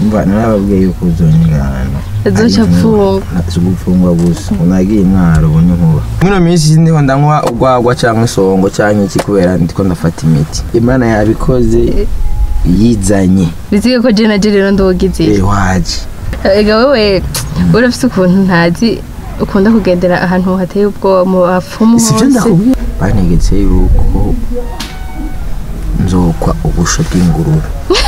mva narababwiye yuko uzonyigana Azoca apfungwa. si gupfungwa gusa unagiye mwaro ubonye nkuba mwino minsi ndiho ndanywa urwagwa cyangwa isongo cyangwa iki kubera ndiko ndafata imiti imana yabikoze yizanye bizige ko je na je rero ndogize eh waje ega wewe urafise ukuntu ntazi ukunda kugendera ahantu hateye ubwoba mu bapfumu sibyo hose ndakubwira bantegetse yuko nzokwa ubusho bw'ingurube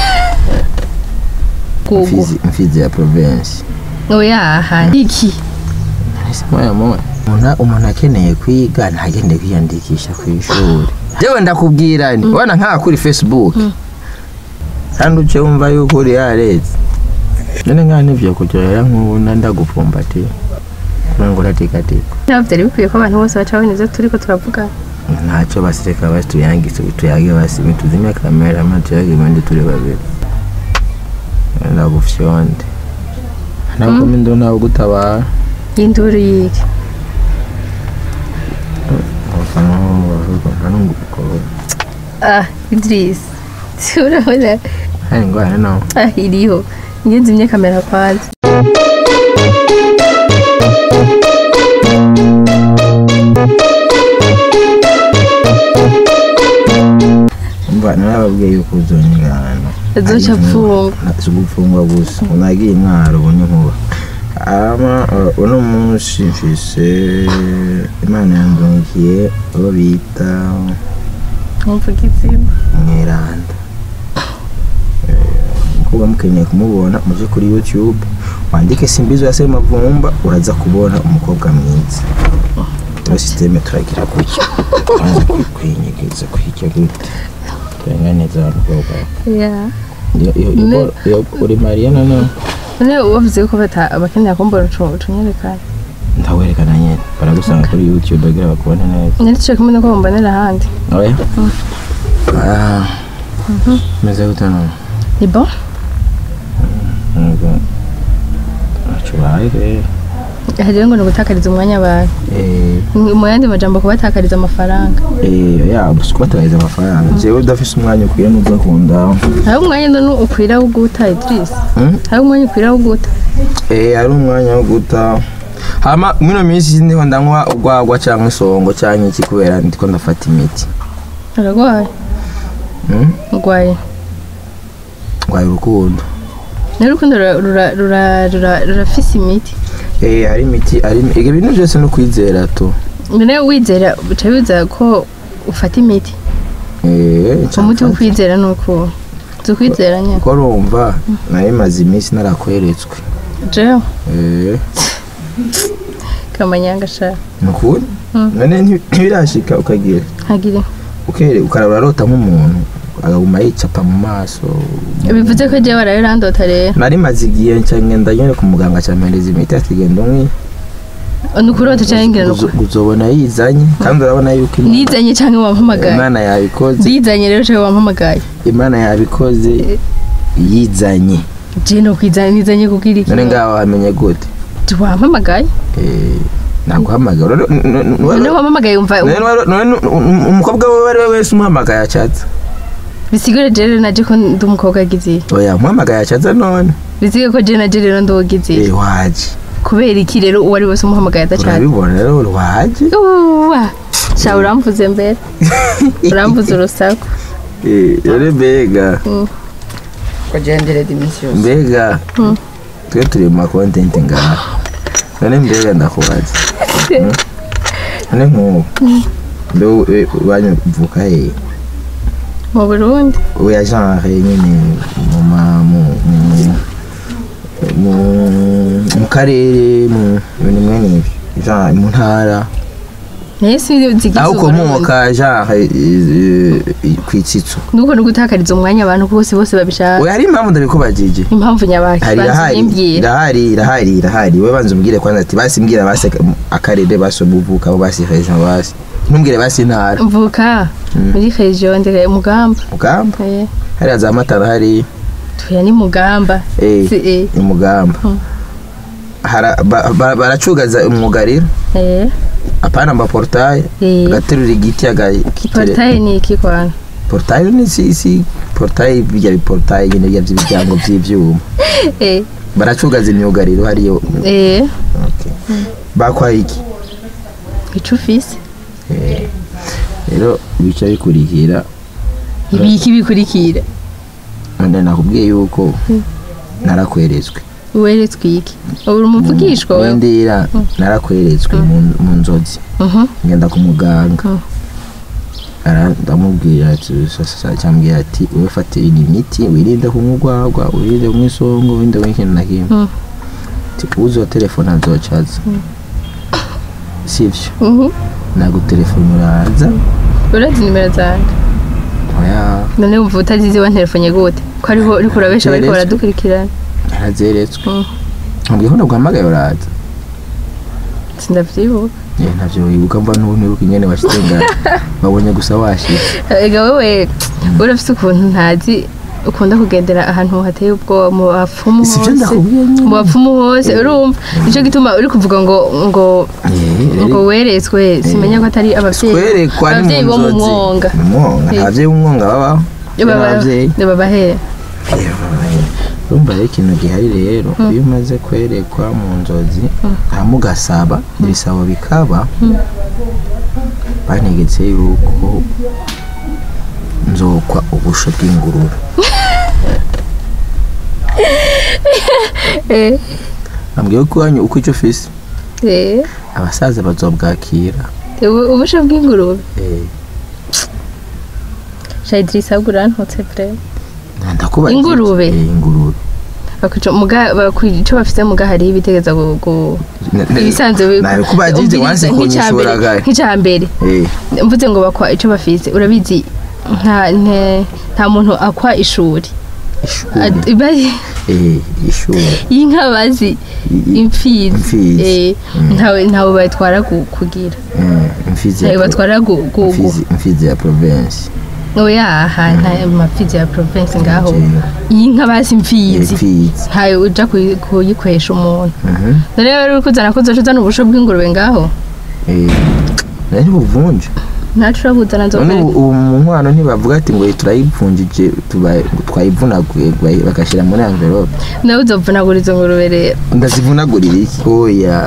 gugu Mfizi- mfizi ya province oyaha iki Ese moya moya umuntu umuntu akeneye kwiga ntagende kwiyandikisha ku ishuri jewe ndakubwira ni wana nk'aha kuri facebook kandi uce wumva yuko uri yaretse none nk'aha nivyo kuryohera nk'ubuna ndagupumbatiye kubera ngo uratikatiko ntabwo byari bikwiye ko abantu bose baca babona ivyo turiko turavuga ntacyo basireka basi tuyangise tuyage basi tuzime kamera ma tuyage ibindi turi babiri ndagufyonde nakome ndo nawe gutabara y'induru yiki abafana bavuga nkanunguko ah idris urabona hari ingwara nawe ah iriho njye nzimye kamera kwanza mva narababwiye yuko uzonyigana Azoca apfungwa. si gupfungwa gusa unagiye mwaro ubonye nkuba ama uh, uno munsi mfise imana yandungiye uwo bita nkumvuga izina mweranda Eh, umukobwa mukeneye kumubona muje kuri youtube wandike simbizo ya semavumba uraza kubona umukobwa mwiza iyo sisiteme turagira gutya wanza kwinyegeza kwijya gute turenganiza umukobwa ya Iyo- iyo- Ne- iyo- iyo uri mariya noneho none wavuze ko bata abakenera kumbona utunyerekana ndawerekana nyine baragusanga kuri youtube bagira bakubone neza naricaye kumwe nuko bambonera ahandi oya Ah, meze gute none ni bon Nubwo ntacyo ubaye rero hariyo ngo ni ugutakariza umwanya abantu Eh, mu yandi majambo kubatakariza amafaranga Eh, ya gusa kubatariza amafaranga jewe udafise umwanya ukwiye n'ubwo akunda hari umwanya none ukwira wo guta idris Hmm? hari umwanya ukwira wo guta Eh, hari umwanya wo guta hama mwino minsi ndiho ndanywa urwagwa cyangwa isongo cyangwa iki kubera ndiko ndafata imiti urarwaye Hmm? urwaye ndwaye urukundo nawe urukundo rura- rura- rura- rura- rurafise imiti Eh, hari imiti hari imi- ibyo bintu byose no kwizera tu none wizera bica biza ko ufata imiti Eh, umuti wo ncamfata. kwizera ni uko uzi ukwizera nyine kuko urumva nari maze iminsi narakweretswe jewe Eh, kamanyanga shaka ni ukuri Mm. none nti- ntibirashika ukagira ntagire ukere ukaraba urarota nk'umuntu akaguma yicapa mu maso bivuze ko jewe waraye urandota rero nari maze igihe nca ngenda nyine ku muganga acampereza imiti ati genda unywe ni ukurota cyangwa ngira ni Uzo- uku uzobona yizanye kandi urabona yuko Imana- nizanye cyangwa wampamagaye imana yabikoze ndizanye rero cyangwa wampamagaye imana yabikoze yizanye je no kwizana nizanye kugira iki none ngaho wamenye gute wampamagaye Eh, naguhamagara None- none- none- none wampamagaye umva none wari- none um- umukobwa we ari we wese umuhamagaye acatse bisigure je rero naje ko ndi umukobwa agize oya umuhamagaye acatse none bisigure ko je naje rero ndogize Eh, waje kubera iki rero uwo ari wese umuhamagaye adacana urabibona rero waje uwa sha uramvuze mbere uramvuze urusaku Eh, rero mbega kugendera iminsi yose mbega Mm. twe turi mu makontenti ngaha none mbega ndakubaza Mm? none nk'ubu mbe we- wanyu uvuka hehe mu burundi oya genre nyine mu ma- mu- mu- mu- mu karere mu bintu mwene ibyo genre mu ntara naye sinzigize aho ukomoka genre eh, eh, kwitsitso nuko nugutakariza umwanya abantu bose bose babishaka oya hari impamvu ndabikubajije impamvu nyabaki hari banza irahari uyimbwira irahari irahari irahari wowe banza umbwire kwanza ati basi mbwira basi akarere basi umuvuka abo basi region basi ntumbwire basi intara mvuka muri region ndere mugamba mugamba eh hariya za matara hari tuya ni mugamba eh si eh ni mugamba Mm. Hara- ba- ba- baracugaza umwugariro eh apana amaportaye eh agaterura igiti agakitere portail ni iki kwana portaye ni si si portaye bijya biportaye nyine bijya by'imiryango by'ibyuma eh baracugaza imyugariro hariyo eh okay. bakwaye iki ico ufise Eh, rero bica bikurikira ibiki bikurikira none nakubwiye yuko narakweretswe weretswe iki uri umuvugishwa wewe wendera narakweretswe mu- mu nzozi Mhm. ngenda ku muganga Mm. Ara- ndamubwira ati sasa cyambwira ati wowe fatira imiti wirinde kunywa urwagwa wirinde kunywa isongo wirinde kunywa ikintu na kimwe Mm. ati uzo telefone azocaza sivyo Mhm. nagutelefone uraza urazi nimero zanjye oya none wumva utazizi wa telefone gute ko ariho uriko urabesha bariko Zeretswe. baradukurikirana yarazeretswe Mm. nkubwiye ko naguhamagaye uraza sindavyibuka Eh, ntavyo wibuka mva n'ubu nibuka ingene washitse ngaho babonye gusa washitse ega wewe urafise ukuntu ntazi ukunda kugendera ahantu hateye ubwoba mu bapfumu Sivyo hose ndakubwiye nyene. mu bapfumu hose urumva nico gituma uri kuvuga ngo ngo Eh, ngo weretswe simenya ko atari abavyeyi twerekwa ni abavyeyi mu bo mu nzozi mwonga mu mwonga Eh. nta bavyeyi b'umwonga babaho n'abavyeyi babahere urumva rero ikintu gihari rero iyo umaze kwerekwa mu nzozi hama ugasaba ibisabo bikaba bantegetse yuko nzokwa ubusho bw'ingurube Eh, ambwiye ko wanyu uko icyo ufise eh, abasaza bazobwakira ubu- ubusho bw'ingurube Eh, shayidirisa burantutse vrema ndakubaza Ingurube? Eh, ingurube bakwica muga bakwica ico bafise muga hariho ibitegeza gu- gu- Ne- ne- ibisanzwe nabikubajije wanse kunyishura gare nk'icyambere Eh, mvuze ngo bakwa ico bafise urabizi nta nte- nta muntu akwa ishuri ishuri Ad- bari- Eh, ishuri y'inka bazi I- imfizi imfizi. Eh, ntawe ntawe batwara gu- kugira Mm, imfizi ya ntawe pro- batwara gu- gu- gu- imfizi- imfizi ya province oya aha nta mafizi ya province ngaho Jewe. y'inka bazi imfizi imfizi ntawe uja kuyi- kuyikwesha umuntu Mhm. none rero uri kuzana ko uzoca uzana ubusho bw'ingurube ngaho Eh, nari buvunje ntacu urabuzana none nzokwereka ubu ubu mu nkwano ntibavuga ati ngo turayipfunjije tuba- twayivunaguye bayi- bagashyira muri envelope nawe uzovunagura izo ngurube rero ndazivunagurira iki oya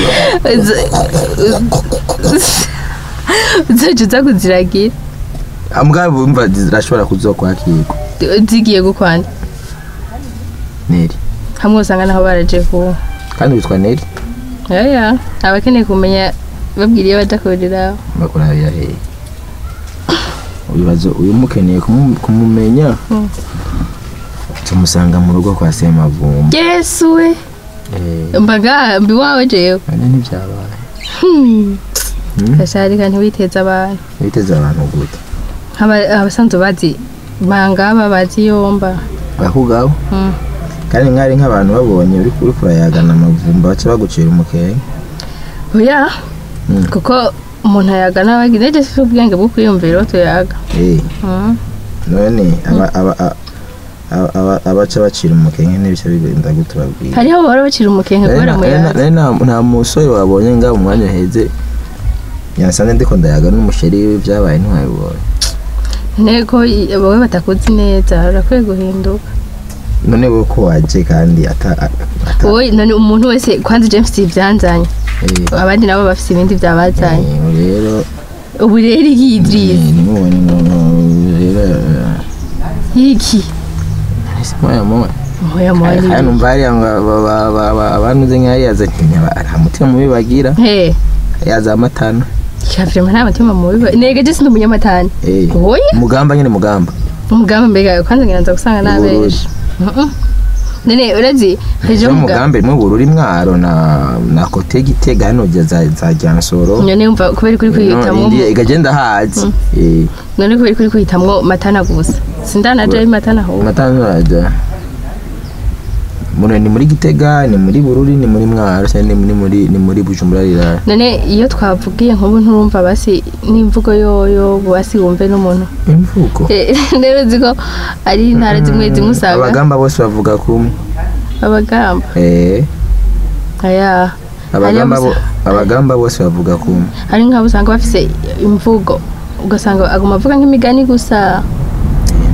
uzoca uza kuziragira mbwa bumva zirashobora kuzokwakirwa zigiye gukwanda neri hamwe usanga naho baraje ku kandi witwa neri yaya abakeneye kumenya babwira iyo baja kuriraho bakurabira hehe ibibazo uyu mukeneye kumu- kumumenya Mm. tumusanga mu rugo kwa semavumba yesu we Eh, mbaga mbi wawe jewe none ntibyabaye Hmm. Hmm? gasharika ntiwiteze abantu biteze abantu gute Aba- abasanzwe bazi bangaba bazi yomba bakugaho Hmm. kandi nkari nk'abantu babonye uri uri kurayagana amavumba baca bagucira umukenge oya Mm. kuko umuntu ayagana bagira ejo si ubwenge bwo kwiyumvira uwo tuyaga Eh, Hmm. none aba- aba- a- aba- aba- abaca bacira umukenge n'ibice bigenda gute babwira hariho bahora bacira umukenke kubera muyaga Nari nta- nta musore wabonye ngaho mu mwanya heze yansanze ndiko ndayaga n'umusheri we byabaye ntiwabibonye ntego wowe batakuzi neza urakwiye guhinduka none wowe ko waje kandi ata ata- wowe none umuntu wese kwanza james ibyanzanye eh, abandi nabo bafite ibindi byabazanye eh, rero ubu rero yidirize eh, nimubonye ngo ngo rero eh, yiki ese moya moya moya moya kandi numva hariya ngo ba- ba- ba- ba- abantuze nk'ariya nta mutima mubi bagira he yaza amatana cyafirima nta mutima mubi nega je sindi umunyamatani Eh, oya mugamba nyine mugamba umugambi mbega kwanza ngira nza gusanga nabeje none urazi heje ejo umugambi mugambe mu bururi mwaro na na kote gitega hano jya za za Jansoro none umva kubera kuri kwihitamwo indi igagenda hazi eh none kubera kuri kwihitamwo matana gusa sindanaje matana ho matano raja Muno ni muri gitega ni muri bururi ni muri mwaro cyane ni muri muri ni muri bujumbura rirara none iyo twavugiye nk'ubu nturumva basi n'imvugo yoyo basi wumve n'umuntu imvugo Eh, rero uzi ko ari intara zimwe zimwe usanga abagamba bose bavuga kumwe abagamba eh aya abagamba Hariyo bo abagamba bose bavuga kumwe hari nk'abo usanga bafise imvugo ugasanga aguma avuga nk'imigani gusa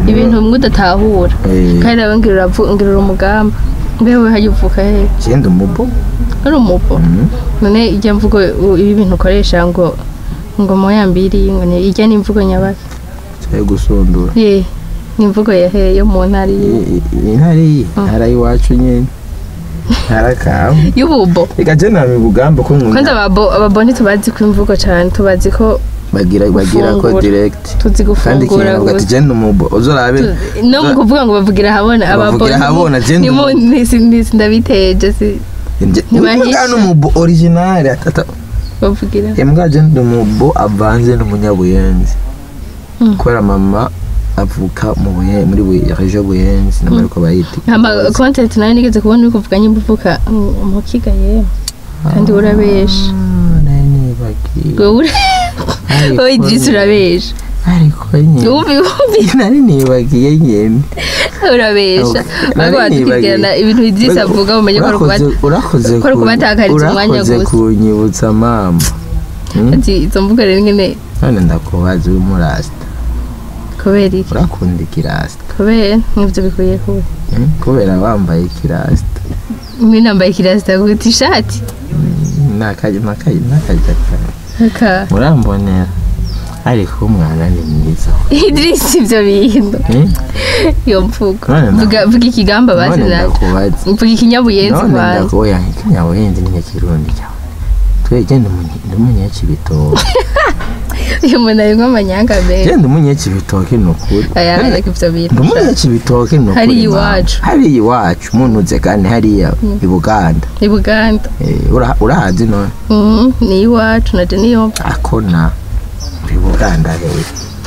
ibintu bimwe udatahura Eh. kandi nawe ngira uravu- ngira uri umugamba mbewe hajya uvuka he genda umubo ari umupo Mhm. none ijya mvugo u- ibi bintu ukoresha ngo ngo moya mbiri ngo ni ijya n'imvugo nyabaki cyo gusundura ye ni imvugo ya he yo mu ntara iyi I- i- intara iyi intara y'iwacu nyine ntara kawe y'ububo reka je nta mibugamba ko kwanza nkunda ababo ababo ntitubazi ko imvugo cyane tubazi ko bagira bagira ko Gufungura. direct tuzi kandi gufungura ikintu ati gusa genda umubo uzorabe Tu- no mu kuvuga ngo bavugira habona ababo Bavugira habona, je ndi ni mu umu- nisi nisi ndabiteje si ntibahisha. imbwa n'umubo original atata bavugira imbwa je ndi umubo avanze n'umunyabuyenzi Mm. kubera mama avuka mu buye muri buye region buyenzi namara ko bayita ama content nayo nigeze kubona uri kuvuga nyimba uvuka mm, mu kigaye kandi urabesha Ah, nari nibagiwe wowe ura- Ariko wowe Idris nyine- urabesha ariko nyine wumvi wumvi nari nibagiye nyine urabesha Okay. ariko Nari wadukurikirana nibagiwe. ibintu Idris avuga umenye ko ari Urakoze- ukubata urakoze ko ari ku- ukubatakariza umwanya urakoze gusa. kunyibutsa mama Hmm? ati izo mvugo rero nyine none ndakubaza uri murasita kubera iki urakunda ikirasita kubera nk'ibyo bikwiye kuba Hmm? kubera wambaye ikirasita mimi nambaye kirasita guta ishati n'akajya n'akajya n'akajya kawe aka murambonera ariko umwana ni mwiza Idris ibyo bintu Hmm? iyo mvugo None nda- vuga vuga ikigamba basi none nawe ndakubaza vuga ikinyabuyenzi none kwanza ndakubaza ikinyabuhinzi n'inyakirundi cyawe twege ndi umunyekibitoki uyu muntu arimo amanyanga menshi genda umunyekibitoki ni ukuri aya ariko ibyo bintu ndi umunyekibitoki ni ukuri Hariya mama. iwacu. hariya iwacu muntuze kandi hariya i buganda i buganda Eh, ura- urahazi none Mhm, ni iwacu na niyo akona muri buganda rero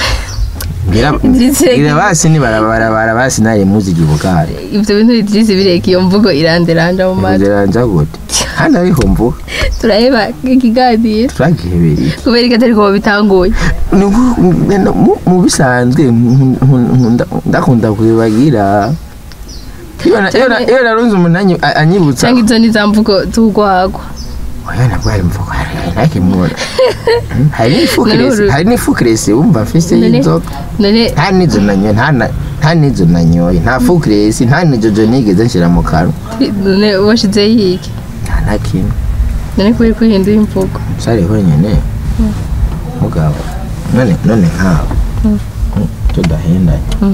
ngira Idris reka- ngira basi ni barabarabara basi nari muzigi buganda ibyo bintu Idris bireka iyo mvugo iranderanja mu matwi nziranja gute hano ariho mvuga turaheba ikiganiro turagihebereye kubera ko atari ko babitanguye Ni uku- mu- mu bisanzwe nku- nku- nkunda- ndakunda kubibagira iyo na- iyo na- iyo narunze umuntu anyi- a- anyibutsa cyangwa izo ni za mvugo z'urwagwa oya nabwo hari mvugo hari nakimubona hari n'ifukiresi Naruru- hari n'ifukiresi wumva mfise None- y'inzoga none nta n'izo nanyoye nta na- nta n'izo nanyoye nta fukiresi nta n'ijojo nigeze nshyira mu kanwa none washize yiki nta na kimwe none kubera ko uhindura imvugo sare honyine mugabo none none nkawe tudahendanye Mm.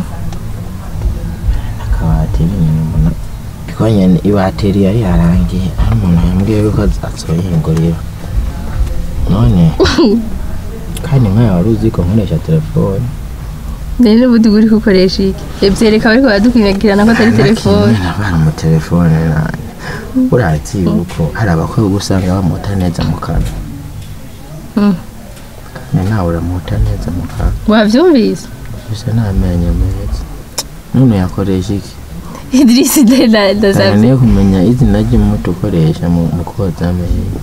akabati n'inyuma mbona ariko nyine ibateri yari yarangiye hari umuntu yambwiye yuko azoyingurira none kandi nkawe wari uzi ko nkoresha telefone none n'ubundi uri gukoresha iki byereka ariko baradukwinagirana ko atari telefone abana mu telefone nanjye urazi yuko hari abakobwa usanga bamuta neza mu kanwa Mm. kandi nawe uramuta neza mu kanwa wabyumvise gusa nta menyo meza none yakoresha iki Idris cyane ndazabye niyo kumenya izina ry'umuti ukoresha mu mu koza amenyo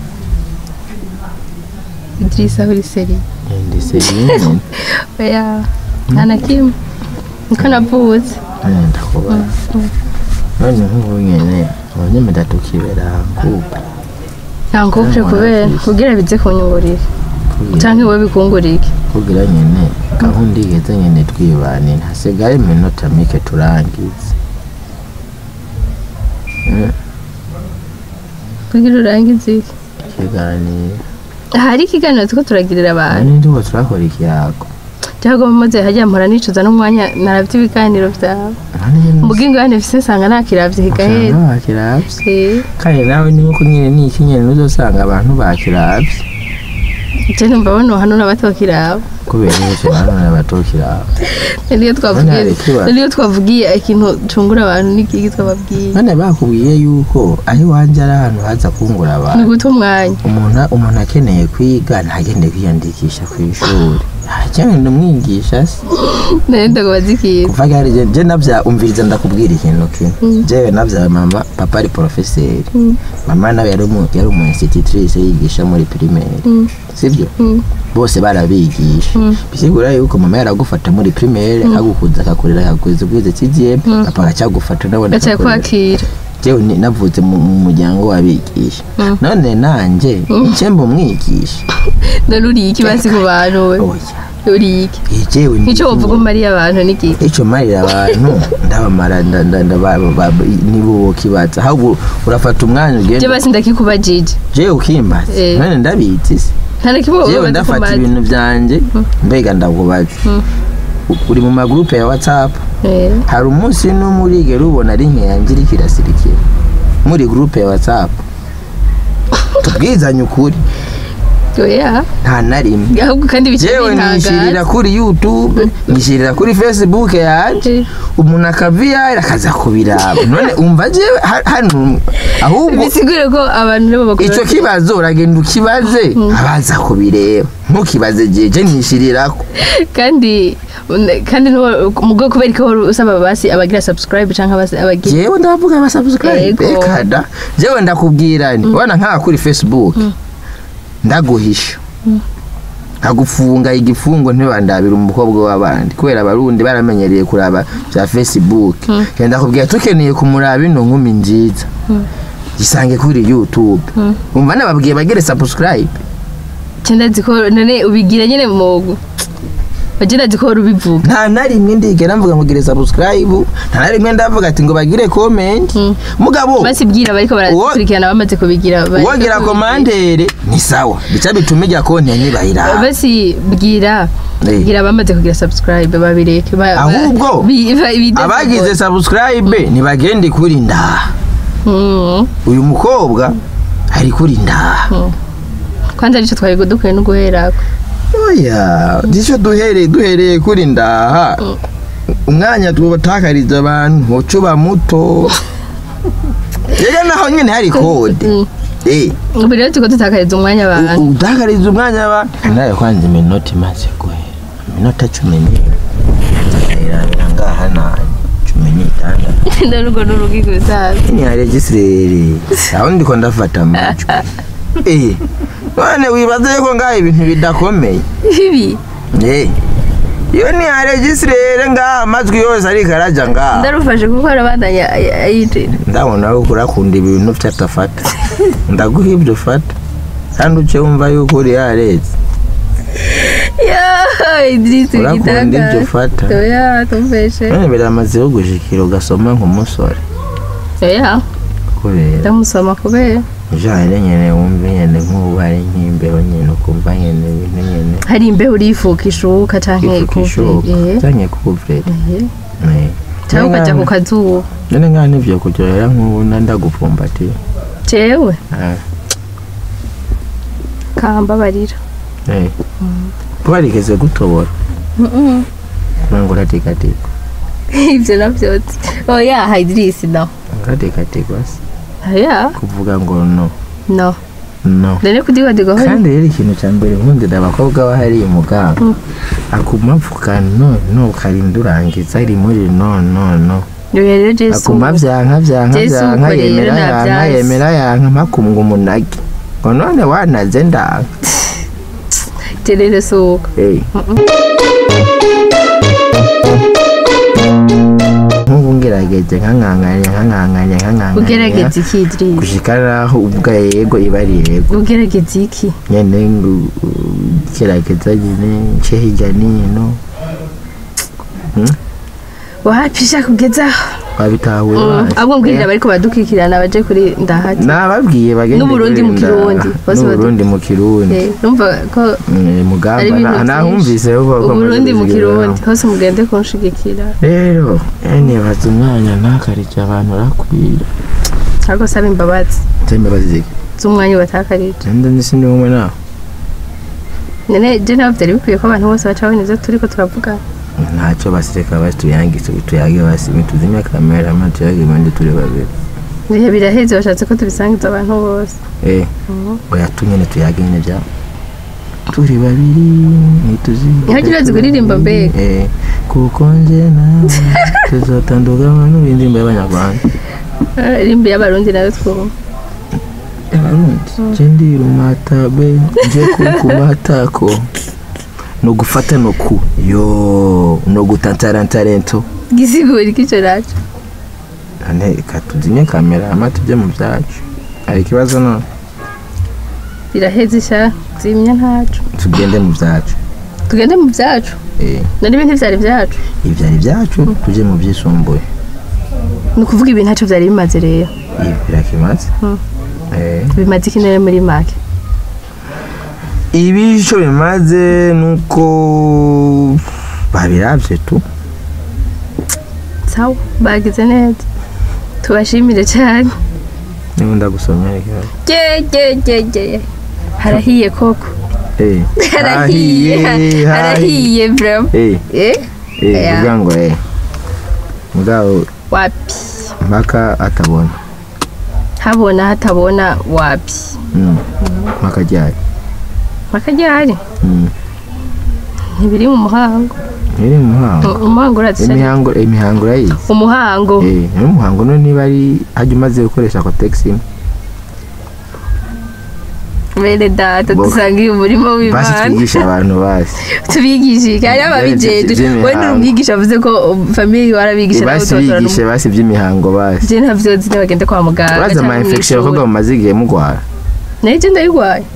Idris aho uri seri ndetse nyine oya nta na kimwe niko navutse none ndakubaza none nk'ubu nyine abanyamida tukibera kuko ntabwo uje kubera kubwira bize kunyungurira cyangwa wowe bikungurira iki kugira nyine gahunda igeze nyine twibanira hasigaye iminota mike turangize Mm, kugira urangize iki ikiganiro hari ikiganiro turiko turagirira abantu nani ndiho turakora ikiyago cyangwa mumaze hajya mpora nicuza n'umwanya naravye ibiganiro byawe mugingo yane fise nsanga nakiravye higahera usanga bakiravye Eh, kandi nawe ni uko nyine ni iki nyine uzosanga abantu bakiravye je numva bano hano n'abatokiraba kubera yuko abantu batokirava niyo twavugiye None hari ikibazo. niyo twavugiye ikintu cungura abantu n'ikiki twababwiye none bakubwiye yuko aho iwanjye ari ahantu haza kungura ni abantu guta umwanya umuntu umuntu akeneye kwiga ntagende kwiyandikisha ku ishuri cyangwa umwigisha se nari ndakubaza ikintu kuva gari je je navya umviriza ndakubwira ikintu kimwe jewe navya mama papa ari professeur Mm. mama nawe yari umu yari umu institutrice yigisha muri primaire Mm. sivyo Mm. bose barabigisha Mm. bisigura yuko mama yaragufata muri primaire agukuza akakurera akakuza ubwize CGM papa agacyagufata nawe gacaye kwakira jewe ni- navutse mu mu muryango w'abigisha none nanje ncemba umwigisha none uriye iki basi ku bantu we oya uri iki jewe ndi nk'icyo wovuga umariye abantu n'iki icyo marira abantu ndabamara nda- nda- nda- ba- ba- ba- nibo bokibaza ahubwo urafata umwanya je ugenda basi ndakikubajije jewe ukimbaza Eh. none ndabizi se nta na kimwe jewe wowe ndafata bazi ibintu byanje mbega ndakubaza U- uri mu magrupe ya whatsapp Eh, hari umunsi n'umwe urigera ubona ari yanjye iriko irasirikira muri groupe ya whatsapp tubwizanye ukuri oya nta na rimwe ahubwo kandi bice jewe nishirira kuri youtube nishirira kuri facebook yanje umuntu akaviyara akaza kubiraba none umva jewe ha- hano ahubwo bisigure ko abantu nibo bakora ico kibazo uragenda ukibaze abaza kubireba ntukibaze jeje nishirirako kandi kandi mugo kubera ko usaba basi abagira subscribe canke abasi abagira jewe ndavuga aba subscribe Ego. ekada jewe ndakubwira ni wana nkaka kuri facebook ndaguhisha nkagufunga igifungo ntibandabira umukobwa w'abandi kubera abarundi baramenyereye kuraba bya facebook genda kubwira tukeneye kumuraba ino nkumi nziza gisange kuri youtube umva nababwiye bagere subscribe cyenda ziko none ubigira nyene mu bagira ziko rubivuga nta na rimwe ndigera mvuga ngo gire subscribe nta na rimwe ndavuga ati ngo bagire comment mugabo basi bwira bariko barakurikirana bamaze kubigira bari- uwagira komandere ni sawa bica bituma ijya konti ntibayiraba basi bwira Eh. bwira bamaze kugira subscribe babireke ba- ba- Ahubwo, bi- ba- bide- abagize subscribe ntibagende kuri ndaha Mm. uyu mukobwa ari kuri ndaha kwanza arico twari dukwiye no guherako oya nicyo duhereye duhereye kuri ndaha umwanya tubatakariza abantu ucuba muto rero naho nyine hari kode Mm. Eh, ubu rero turiko dutakariza umwanya abantu u- utakariza umwanya abantu nawe kwanza iminota imaze guhera iminota cumi n'imwe ndayirabira ngaha nanye cumi n'itandatu ndarugwo n'urugi gusaza ni ya regisireri aho ndiko ndafata amajwi eh none wibaza yuko ngaho ibintu bidakomeye ibi eh iyo ni ya regisireri ngaha amajwi yose ariko araja ngaha ndarufashe kuko arabandanya ayinjira ndabona yuko urakunda ibintu vyatafata ndaguha ibyo ufata kandi uce wumva yuko uri yareze ya idirisi urakunda ibyo ufata oya tumveshe none biramaze yo gushikira ugasoma nk'umusore oya kubera ndamusoma kubera ujanye nyene wumva nyene nk'ubu hari nk'imbeho nyene ukumva nyene ibintu nyene hari imbeho urifuka ishuka canke ifuka ishoka ikuvure canke kuvurera cyangwa ukaja ku kazuba none ngaha nivyo kuryohera nk'ubu na ndagufumbatiye jewe Ah, kambabarira eh. twarigeze gutobora ngo uratikatiko ivyo navyotse oya ha idirisi no uratikatiko se oya kuvuga ngo no no no none kudigadigaho kandi rero ikintu cya mbere nkundira abakobwa bahariye umuganga akuma avuga no no ukarinda urangiza ari muri no no no oya rero jesu akuma vyanka vyanka Jesu vyanka uko rero yemera yanka navyanse. yemera yanka mpakumva umunagi ngo none wanaze ndanga terere suka Eh. nk'ubu ngerageje nkankanganya nkankanganya nkankanganya ugerageza iki idirisi gushika naho ubwa yego iba ari yego ugerageza iki nyene ngu- gerageza nyene nce hirya nino wapisha kugezaho wabitahuye Mm, wazi? ahubwo mbwirira Eh, bariko badukikirana baje kuri ndahati nababwiye bagende N'Uburundi mu kuri Kirundi, Ndaha. bose badu- n'uburundi mu kirundi Eh, numva ko Mm, ari mugamba ibintu na- byinshi. nahumvise ko ko uburundi mu muzigira kirundi inama. hose mugende kunshigikira rero nibaza umwanya ntakarije abantu urakwira ariko saba imbabazi zembabazi ziki z'umwanya ubatakarije nda ndisi ndi umwe nawe none je nawe vyari bikwiye ko abantu bose baca babona ivyo turiko turavuga ntacyo basireka basi tuyangise tuyage basi tuzimya kamera maze tuyage ibindi turi babiri ibihe biraheze bashatse ko tubisangiza abantu bose eh oya tunyene tuyage nyene bya turi babiri ntituzi Ntihagire urazi kuririmba mbega? eh kuko nje nawe tuzotandukana n'ibindirimbo y'abanyarwanda Eh, rimbi y'abarundi nayo twumva abarundi je ndi rumatabe nje kukumatako no gufata no ku yo no gutantarantarento gisigura iki ico naco none katuzimye kamera hama tujye mu byacu hari ikibazo none biraheze sha zimya ntaco tugende mu byacu tugende mu byacu eh nari ibintu byari byacu ibyari byacu tuje mu byisumbuye ni ukuvuga ibintu ntacyo byari bimaze rero ibi birakimaze Mm. eh bimaze iki nari muri make ibi icyo bimaze nuko babirabye tu sawa bagize neza tubashimire cyane niba ndagusomera ikibazo ge ge ge ge harahiye koko eh harahiye harahiye bro eh eh eh Yeah. uvuga ngo eh mugabo wapi mpaka atabona habona hatabona wapi mm. mpaka ryari makajyari mm. ntibiri mu muhango iri mu muhango umuhango uratse imihango imihango urayizi umuhango eh ni umuhango none niba ari hajya umaze gukoresha kotegisi imwe bene data Bo- dusanga uyu murimo basi w'imana twigisha abantu basi tubigishe kandi ababijeje by'imihango. wenda umwigisha avuze ko famiye warabigisha nawe basi utotora bigishe basi iby'imihango basi je ntabyo nzi bagende kwa muganga uraza ama infection abakobwa mumaze igihe mugwara nayo je ndayirwaye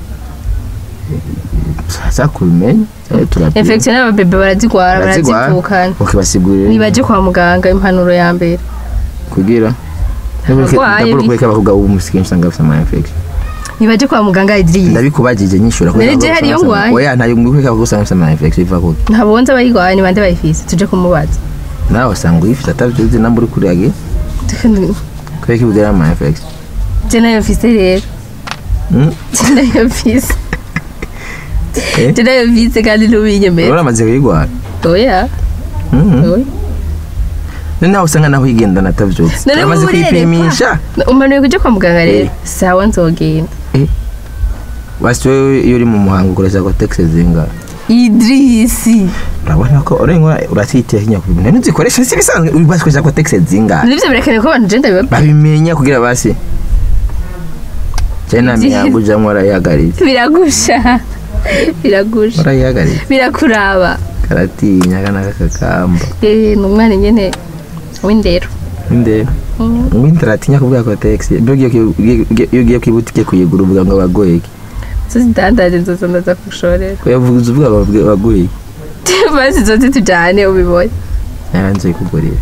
saza kubimenya cyane turapima infection n'ababebe barazigwara Barazigwara? barazivukana ukibasigurira nibaje kwa muganga impanuro ya mbere kugira Abarwayi ndabura bi- kubeka abakobwa b'ubu musigaye usanga bafite ama infection nibaje kwa muganga Idris ndabikubagije nyishura Nari je hari iyo ngwaye? oya ntayo ngwiko abakobwa usanga bafite ama infection biva kuki ntabonze abayirwaye ni bande bayifise tuje kumubaza nawe usanga uyifite atabyuzi namba uri kuriage kubera ko ibwira ama infection je nayo mfise rero Mm? je nayo mfise Eh? je nayo mfise kandi ntubinyemera uramaze kuyigwara oya Mhm. oya none nawe usanga naho uyigendana atabyutse None uramaze ubu urerekwa? kwipimisha umanuye kuja kwa muganga rero Eh. sawa nzogenda basi wowe iyo uri mu muhango ukoresha kotegisi zingahe Idrisi urabona ko urengwa uratitira kinya ku bintu ntuzikoresha si bisanzwe uri basikoresha kotegisi zingahe nivyo birakenewe ko abantu je ndabiba babimenya kugira basi cyane nta mihango ujyamo urayihagaritse biragusha biragusha urayihagaritse birakuraba karatinya kana kakakamba Eh, ni umwana nyene w'indero ndeba Mm. ubundi aratinya kuvuga kotegisi iyo ugiye ku- ugiye- iyo ugiye ku ibutike kuyigura uvuga ngo bagoye iki zo zidandaje nzoza ndaza kugushorera ko yavuze uvuga babwe- bagoye iki basi zoze tujane ubibonye yanze kugurira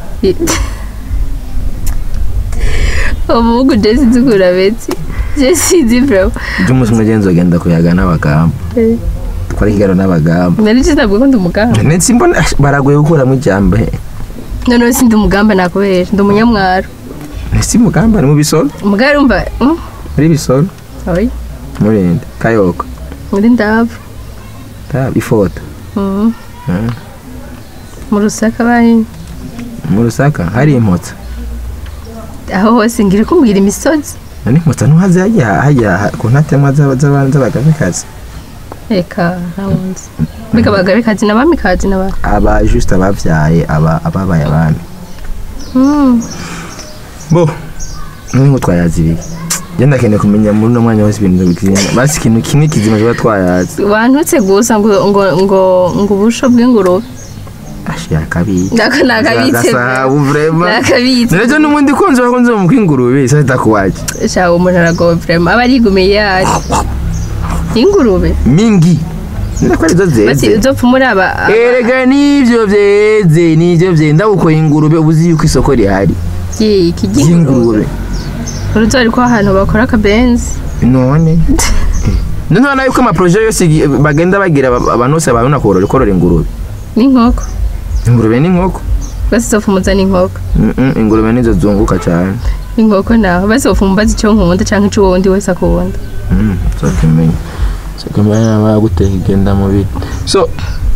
umuhungu je sinzi ukura beti je sinzi bro ibyo umunsi umwe genzi ugenda kuyaga n'abagamba Eh, twara ikiganiro n'abagamba nari je ntabwo ko ndi umugamba ndetse mbona ash, baragoye gukuramo ijambo he noneho sindi umugamba nakubera ndi umunyamwaro ndetse mugamba ni mu bisoro umugabo urumva mm, muri bisoro oya murinde kayoko muri ndavu tab ifoto Mm, Mm. mu rusaka bari mu rusaka hari impotsa aho hose ngira kumbwira imisozi nani impotsa ntuhaze hajya hajya ku ntatemwa z'aba- z'aba- z'abagabekazi reka ntabunzi mbega abagabekazi n'abamikazi n'aba aba juste ababyaye aba ababaye abami Mm, bo none ngo twayazi ibiki njye ndakeneye kumenya muri uno mwanya wose ibintu bikizima basi ikintu kimwe kizima tuba twayazi wantutse gusa ngo ngo ngo ngo ubusho bw'ingurube ashira akabiye Nako nakabitse gasahabu vrema nakabitse Nerejo n'umundi kunzi wakunze mu kwingurube isa takuwaje shawo umuntu aragowe vrema aba arigumiye yari ingurube mingi ndako arizo bati zeze uzopfa muri aba erega nivyo vyeze nivyo vye ndabukoye ingurube ubuzi yuko isoko rihari iki ry'ingurube ry'ingurube uruzi ariko ahantu bakora akabenzi none none ubona yuko amaproje yose igi- bagenda bagira aba- abantu bose babona korora korora ingurube n'inkoko ingurube n'inkoko basi uzopfa umuzana inkoko Mm-mm, ingurube nizo zunguka cyane inkoko nawe basi uzopfa umubaza icyo nkunda cyangwa icyo wundi wese akunda Mm, uzokimenya uzokimenya nawe yaguteka igenda mu biri so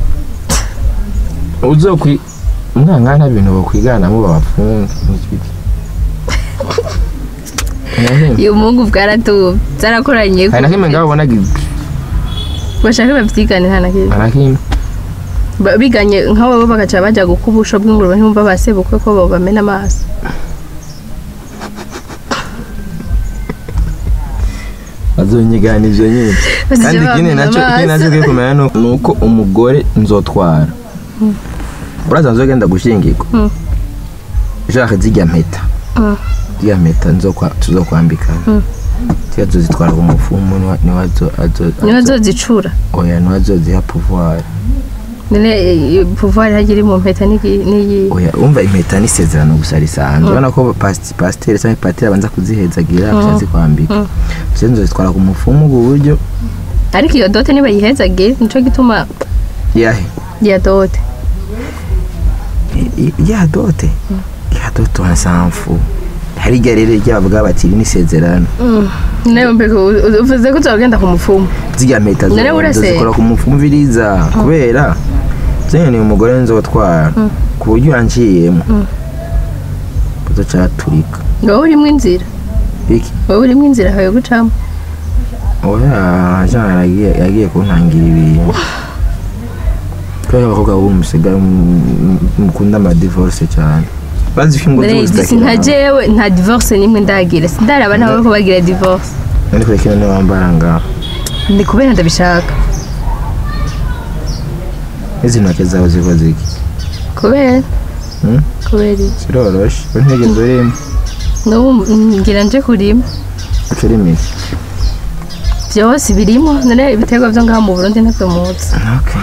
uzokwi umwana nta bintu bakwiganamo babafunga uyu muhungu bwaratubye byarakoranye hari na kimwe ngaho ubonaga bashaka babyigane nta na kimwe nta na kimwe Ba- biganye nk'abo bagaca bajya gukuba ubusho bw'ingurube ntibumva basebukwe ko bo bamena amaso bazonyigana ivyo nyine Bazije kandi ikindi bamena nacyo ikindi nacyo amaso. kiri kumenya ni uko- ni uko umugore nzotwara uraza nzogenda gushingirwa Mm. ushaka zirya mpeta Mm. zirya mpeta nzokwa- tuzokwambikana Mm. tiyo azozitwara ku mufumu niwe- niwe azo- azo- niba azo- zozicura oya niwe azoziha pouvoir none eh, pouvoir hagira mu mpeta n'igi- n'iyi oya umva impeta n'isezerano gusa risanzwe urabona ko pasi- pasiteri cyangwa patiri abanza kuzihezagira Mm. akazi kwambika Mm. tuze nzozitwara ku mufumu ku buryo ariko iyo dote nibayihezagire nico gituma yahe iya dote I- i- ya dote ya dote wansamfu hari igihe rero ryabavuga bati iri n'isezerano nawe mbega u- u- uvuze ko uzogenda ku mupfumu zirya mpeta None urase- zikora ku mufumu biriza kubera zenye umugore nzotwara ku buryo yanciyemo kuzocaturika wowe urimo inzira iki wowe urimo inzira hawe gucamo oya jana yagiye yagiye kuntangira ibintu kubera abakobwa b'ubu musigaye mu- mukunda amadivorce cyane bazi ko ingo Mbere zose y'igisi nta jewe nta divorce nimwe ndagira sindaraba nabo ko bagira divorce none kure kino niwe wambara ngaho ni kubera ndabishaka izi ntoke zawe zikoze iki kubera Hmm? kubera iki kiroroshe we ntigeze urimo n'ubu ngira nje kurima uca urimo iki byose birimo none ibiterwa byo ngaha mu burundi ntabyo muzi Okay.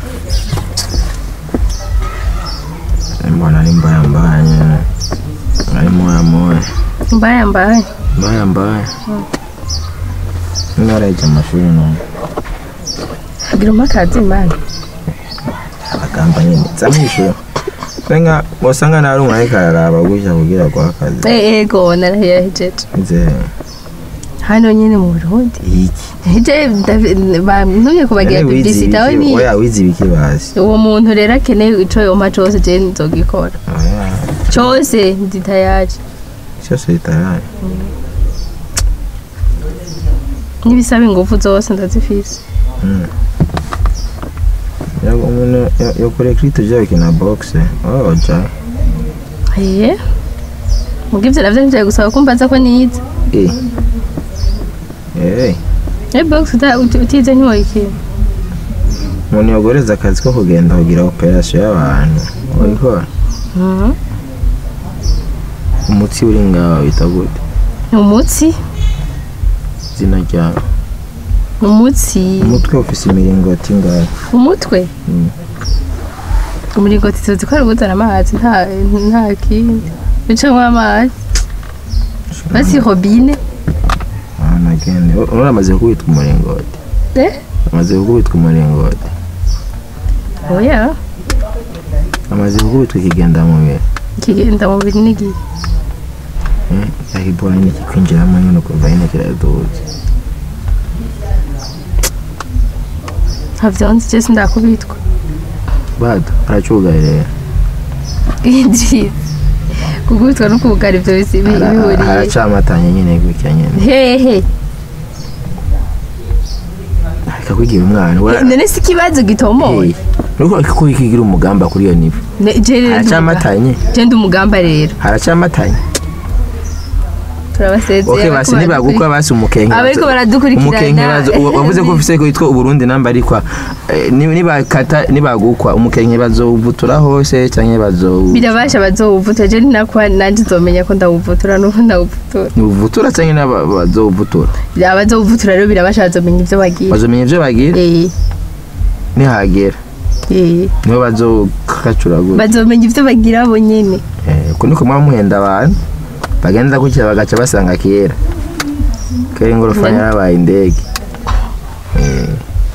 Mbona ari mbaya mbaya nyine. Ari moya moya. mbaya mbaya Mbaya mbaya. Niba arayijya amashuri none. agira umakazi imana Abagamba nyine. Zamwishyura. Senga wasanga nari umuntu ariko araraba gutya kugira ngo akazi. Eh, ego narahijeje Nze hano nyine mu burundi iki. hije bantumye kubagira None wize publicity aho ibiki? ni Oya wize ibiki bazi. uwo muntu rero akeneye ico yoma cose je nzogikora Oya. cose ndi tayari Cyose bitaraye. n'ibisaba ingufu zose ndazifise Mm. Yago umuntu yo- yo kure krito jawe kina boxe. Oh, ja. Eh. Muga ivyo navyo nivyo gusaba ko mbaza ko nize. Eh. Eh. Eh box uta- uti- utize ntiwoyikira. umuntu yagoreza akazi ko kugenda kugira operasiyo y'abantu wabikora Mhm. umutsi uri ngaho wita gute Umutsi, izina ryawe umutsi, umutwe ufise imiringoti ngaho umutwe. Mm. Umuringoti tuzi ko ari guzana amazi nta nta kindi. Bicamwo amazi. Basi robine. ahantu agende uramaze gukubitwa umuringoti Eh? amaze gukubitwa umuringoti Oya. amaze gukubitwa ikigenda mu biro Kigenda mu biri n'igihe. yahibora nyine kikwinjiramo nyine ukumva nyine kiraduze Ntavyonzi je sindakubitwa. bado aracugaye rero Idris. Kugubitwa no kubugara ivyo bisi bi- Ara- bihuriye. aracamatanye nyine gutya nyine Hehe. reka kwigira umwana we- None si ikibazo gitomoye. Hey, nuko ko ikigira umugamba kuri iyo nivo Ne- je rero ndi umugamba. haracamatanye Je ndi umugamba rero. haracamatanye turabasezeye okay basi ntibagukwa basi umukenke abariko baradukurikirana umukenke bazo uwa- wavuze ko ufise ko yitwa uburundi namba ariko eh, ni- nibakata nibagukwa umukenke bazovutura hose canke bazo birabasha bazowuvutura je ninakwa nanje nzomenya ko ndawuvutura n'ubu ndawuvutura uvutura canke naba- bazovutura abazowuvutura rero birabasha bazomenya ivyo bagira bazomenya ivyo bagira Eh, nihagera eh. niho bazokacura gutya bazomenya ivyo bagira bo nyene Eh, uko niko muba muhenda abantu bagenda gutya bagaca basanga kera kera ingorofani Mm. yarabaye indege Eh,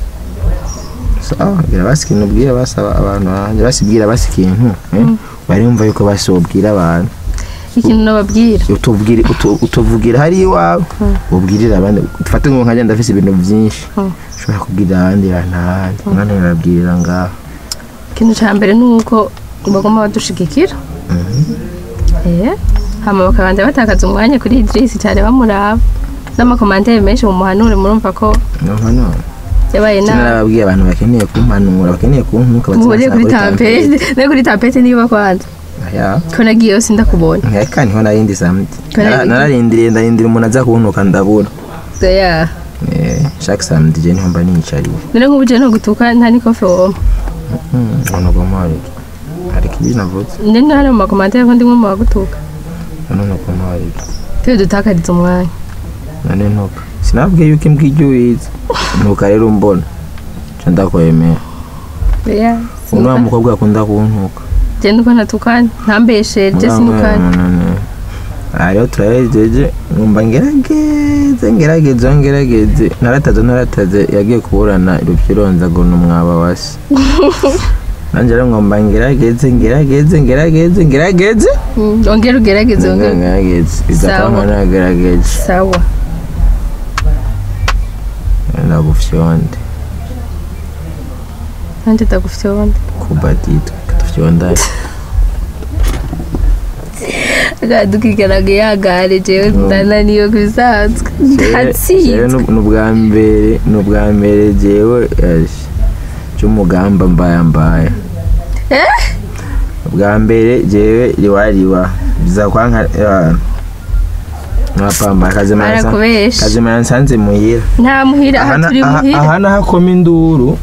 sawa gira basi ikintu ubwira basaba abantu banjye basibwira basi ikintu eh, barumva yuko basobwira abantu ikintu nababwira utubwire utu- utuvugira hari iwawe ubwirira abandi ufate ngo nkajya ndafise ibintu byinshi Mm. ushobora kubwira abandi ntahandi umwana urabwirira ngaho ikintu ca mbere ni uko bagomba badushigikira Eh, hama bakabanza batakaza umwanya kuri Idris cyane bamuraba n'amakomandere menshi mu muhanure murumva ko numva none yabaye nabi narababwiye abantu bakeneye kumpanura bakeneye kuntuka muhuriye kuri tampete no kuri tampete niba kwanza ya ko nagiye yose ndakubona nkeka niho narindi samedi Kora Nara- ibiki? nararindiriye ndarindira umuntu aza kuntuka ndabura ya Eh, chaque samedi je niho mba nicariye none nk'ubu je no gutuka nta n'ikofe woma ono gomari hari kibi navutse none hano mu makomandere ko ndimwe mu bagutuka ono no gomari twe dutakariza umwanya none ntuka sinabwiye yuko imbwa ijya uyizi ntuka rero umbona nca ndakwemera oya ubu ni wa mukobwa akunda kuntuka je nuko natukanye ntambesheje sinukanye aha rero turahejeje numva ngerageze ngerageze ngerageze narataze narataze yagiye kuburana rupyironza ngo ni umwaba wa se nanjye rero ngomba ngerageze ngerageze ngerageze ngerageze Mm, ongera ugerageze ongera ngerageze izakama Sawa. nagerageje sawa ndagufyonde nanjye ndagufite wundi kubatitwe katufyondaye dukigaraga yagare jewe ndananiwe ku bisanzwe ndatsinzwe ni ubwa mbere ni ubwa mbere jewe cy'umugamba mbaya mbaya Eh? ubwa mbere jewe riwariwa biza kwanka nkapamba Barakubesha. kazimana nsanze muhira nta muhira aha Aha- turi aha- muhira aha nahakoma induru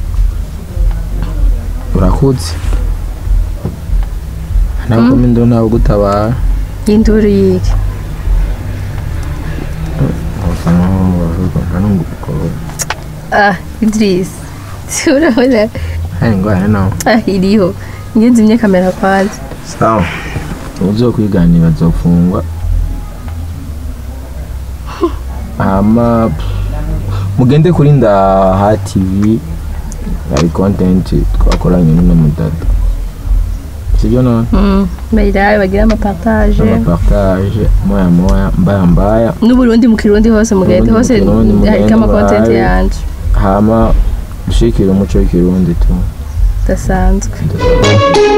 urakuze nahakoma induru ntawe gutabara y'induru yiki ah idris urabona hari ingwara nawe ah iriho njye nzimye kamera kwanza sawa uzo kwiganira azofungwa hama mugende kuri ndaha tv hari content twakoranye n'uno mudada sibyo none Mm, bayirabe bagira amapartage amapartage moya moya mbaya mbaya n'uburundi mu kirundi hose mugende N'uburundi mu hose Kirundi, mugende hariko amakontenti barabe. yanje hama dushikire umuco w'ikirundi tu udasanzwe